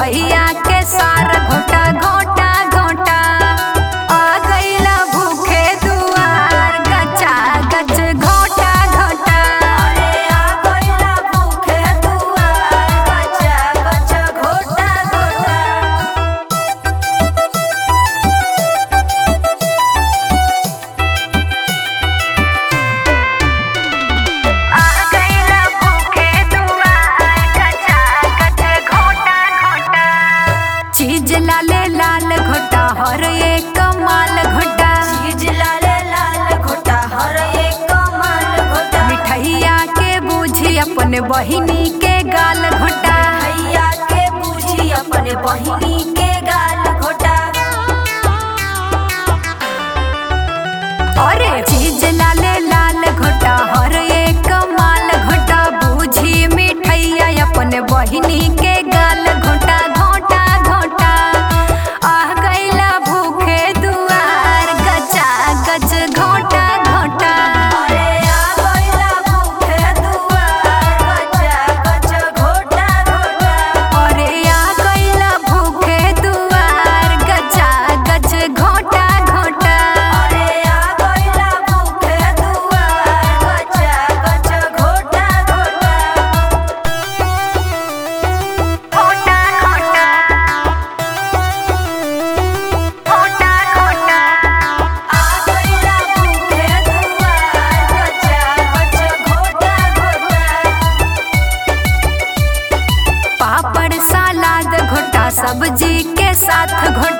मिठैया के सार घोटा घोटा घोटा आ गईला भूखे दुआर गचा गच घोटा घोटा अरे आ गइला भूखे दुआर गचा गच घोटा घोटा आ गईला भूखे दुआर गचा गच घोटा घोटा चीज लाले लाल घोटा हर एक माल घोटा चीज लाल लाल घोटा हर एक माल घोटा मिठैया के बूझी अपन बहिनी के गाल घोटा भैया के बूझी अपने बहिनी के गाल घोटा अरे चीज लाले लाल घोटा हर एक माल घोटा बूझी मिठैया अपन बहिनी के गाल घोटा घोटा घोटा आ गईला भूखे दुआर गचा गच घोटा घोटा अरे आ गइला भूखे दुआर गचा गच घोटा घोटा अरे आ गईला भूखे दुआर गचा गच घोटा घोटा अरे आ गइला भूखे दुआर गचा गच घोटा घोटा घोटा घोटा घोटा घोटा आ गइला भूखे दुआर गचा गच घोटा घोटा पापड़ सलाद घोटा सब्जी के साथ घोटा